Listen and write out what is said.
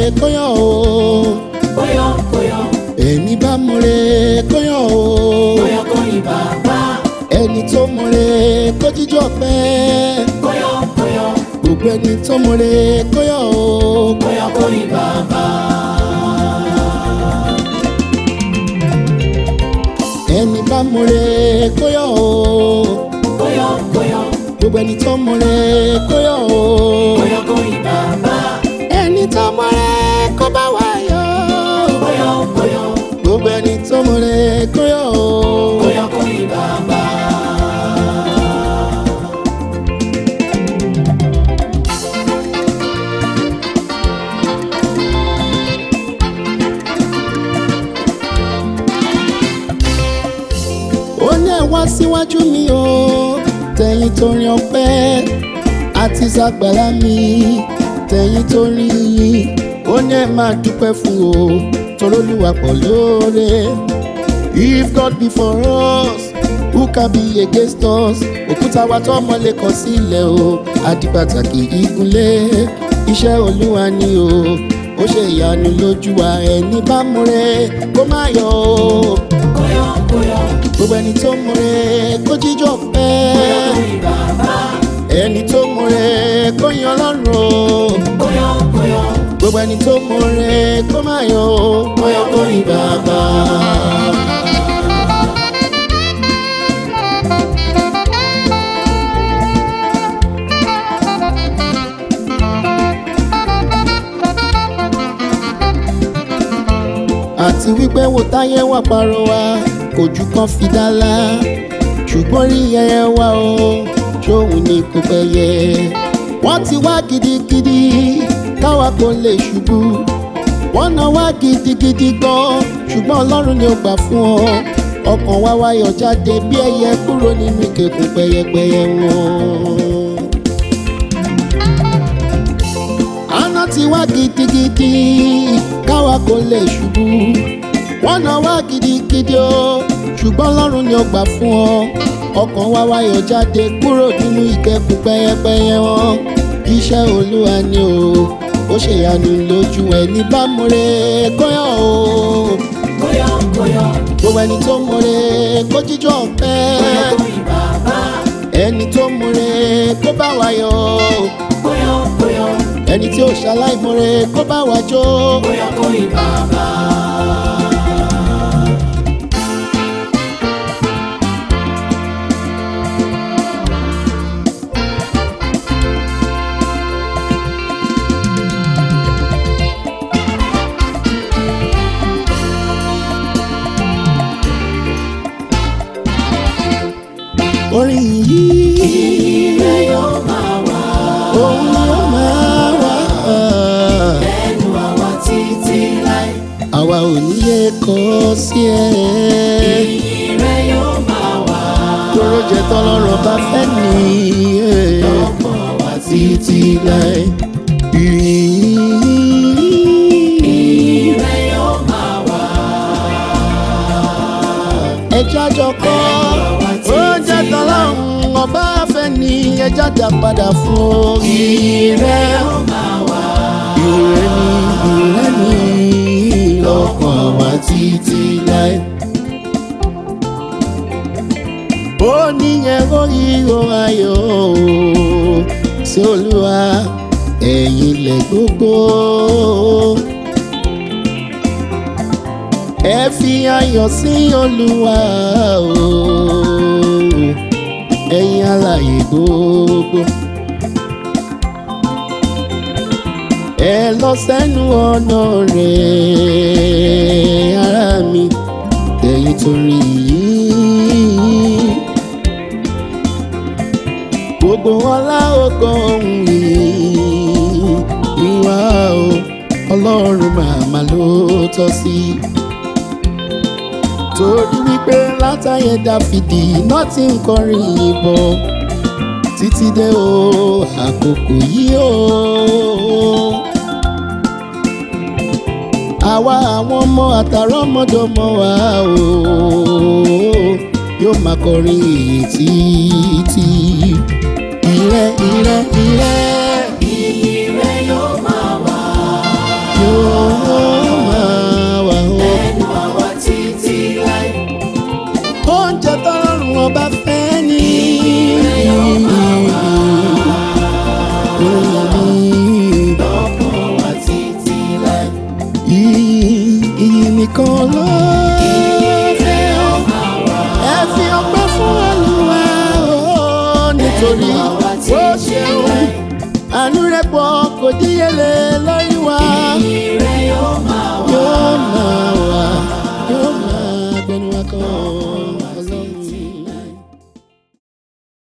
kóyọ̀ o Kóyọ kóyọ ẹni bá múre kóyọ̀ o kóyọ kóyin bàbá. ẹni tó múre kó jíjọ pẹ́ Kóyọ kóyọ gbogbo ẹni tó múre kóyọ̀ o kóyọ kóyin bàbá. ẹni bá múre kóyọ̀ o Kóyọ kóyọ gbogbo ẹni tó múre kóyọ̀ o kóyọ kóyin bàbá. ẹni tó múre kó bá wá yọ̀ Kóyọ kóyọ gbogbo ẹni tó múre kóyọ̀ o. kóyọ kóyin bàbá. ó ní ẹ wá síwájú mi o tẹ̀yìn tó rin ọpẹ́ àti sàgbàlá mi tẹ̀yìn tó rin yìnyín ó ní ẹ máa dúpẹ́ fún o torólúwa pọ̀ lóore if God be for us who can be against us òkúta wa tó mọ́lẹ̀ kọ sílẹ̀ o àdìpàtàkì igunlé iṣẹ́ olúwa ni o ó ṣe ìyanu lójú wa ẹni bá múre kó má yọ̀ o Kóyọ kóyọ gbogbo ẹni tó múre kó jíjọ kóyọ pẹ́ kóyin bàbá. ẹni tó múre kó yan lọ́rùn o Kóyọ kóyọ gbogbo ẹni tó múre kó má yọ o kóyọ kó ní bàbá. àti wípé wò táyé wà parọ́ wa kò jù kan fi dálá ṣùgbọ́n rí yẹyẹ wa o ṣóun ní kò pẹ́yẹ. wọ́n ti wá gidigidi káwa kò lè ṣubú wọ́n náà wá gidigidi gan ṣùgbọ́n ọlọ́run ni ó gbà fún ọ ọkàn wa wáyọ̀ jáde bí ẹyẹ kúrò nínú ìkẹkùn pẹyẹpẹyẹ wọn. àná ti wá gidigidi káwa kò lè ṣubú wọ́n náà wá gidigidi o ṣùgbọ́n ọlọ́run ni ó gbà fún ọ ọkàn wa wáyọ̀ jáde kúrò nínú ìkẹkùn pẹyẹpẹyẹ wọn iṣẹ́ olúwa ni o ó ṣèyanu lójú ẹni bá múre kóyọ̀ o kóyọ kóyọ gbogbo ẹni tó múre kó jíjọ kóyọ pẹ́ kóyin bàbá. ẹni tó múre kó bá wa yọ̀ Kóyọ kóyọ ẹni tí ó ṣaláìmúre kó bá wa jó. kóyọ kóyin bàbá. orin yìí Ire yóò máa wà òun ni ó máa wà. lẹ́nu àwa títí láì. àwa ò ní yẹ kọ́ sí ẹ. Ire yóò máa wà tóró jẹ tọ́lọ́rọ̀ bá fẹ́ ní lọ́pọ̀ wá títí láì. Ire yóò máa wà ẹja jọkọ ó jẹ tọ́lọ́run ọba fẹ́ ní ẹja dá padà fún o. ire yóò máa wà ire ni ire ni lọ́kàn wá títí láì. ó níyẹn orí ohun ayọ̀ sí olúwa ẹ̀yin lẹ̀ gbogbo. ẹ fi ayọ̀ sí olúwa o ẹ̀yin alààyè gbogbo. ẹ lọ sẹ́nu ọ̀nà rẹ̀ ara mi ẹ̀yin torí yìí gbogbo ọlá ògo ohun yìí ìwà o ọlọ́run màmá ló tọ́ sí. torí wípé látàyè dáfídì náà ti ń kọrin ìbọn títí dé o àkókò yìí o. àwa àwọn ọmọ àtàrọmọdọmọ wa o yóò máa kọrin èyí títí ire ire ire Ire yóò máa wà yóò nìkan ló fẹ́ ọ ẹ fi ọpẹ́ fún olúwa o nítorí Olúwa tí ó ń ṣe ṣeun rẹ̀. àánú rẹ̀ pọ̀ kò díyelé lórí wa Ìyìn rẹ̀ yóò máa wà. yóò máa wà yóò máa gbẹnu wa kan.